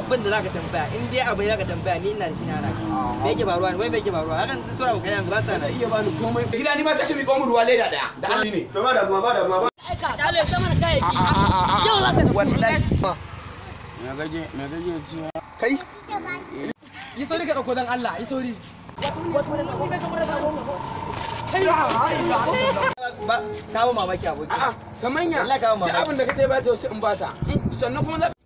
abin da zaka tambaya in dai abin da zaka tambaya ni ina da shi na raka me yake faruwa ne wai me yake faruwa hakan sura ba kai yanzu ba sa nan iya bani komai gida ni ma sai mi komu ruwa leda daya da Allah ne to ba da ma ba da ma ba aika dale sama da kayayyaki yau za ka tafi wallahi me gaje me gaje ci kai yi sauri ka dauko dan Allah yi sauri ba kawo mamaki aboki a'a kamanya Allah ka ba da abin da ka ba ta sai in bata sannan kuma za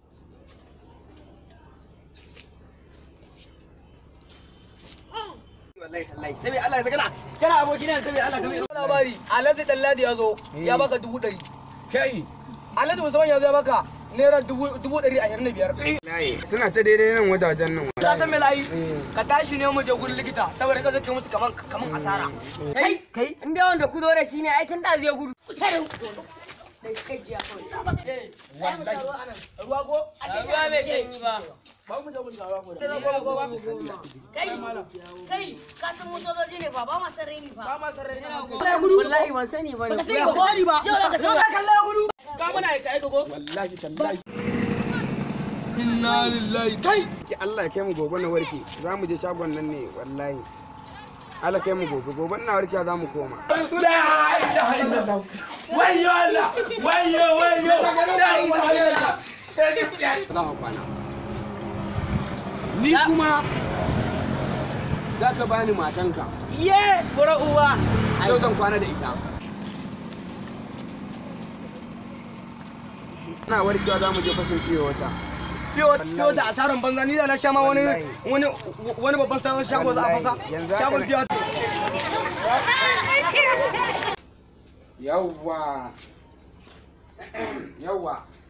wallahi tallahi sai Allah ya kana kana aboki ne sai Allah ka mai labari alhaji dalladi ya zo ya baka dubu ɗari kai alhaji usman ya zo ya baka naira dubu dubu ɗari ashirin da biyar layi suna ta daidai nan wajajen nan ka san me layi ka tashi ne mu je gurin likita saboda ka zake mutu kaman kaman asara kai kai in dai wanda ku zo da shi ne ai tun da zai gudu ruwa ko ruwa bai sanyi ba ba mu je gurin ruwa ko kai kai ka san motoci ne fa ba ma san raini ba fa ma sarrai na wallahi ban sani ba ne ya gori ba yau za ka san ka kalla gudu ka muna aika aika ko wallahi tallahi inna lillahi kai ki Allah ya kai mu gobe na warke za mu je shagon nan ne wallahi Allah kai mu gobe gobe na warke za mu koma wayo Allah wayo wayo la ilaha illallah za ka kwana ni kuma za ka bani matanka ye bura uwa yau zan kwana da ita na warkewa za mu je fashin fiye wata fiyo da asaran banza ni da na sha ma wani wani wani babban sabon shago za a fasa Yanzu haka shagon ne. fiyo yawwa yawwa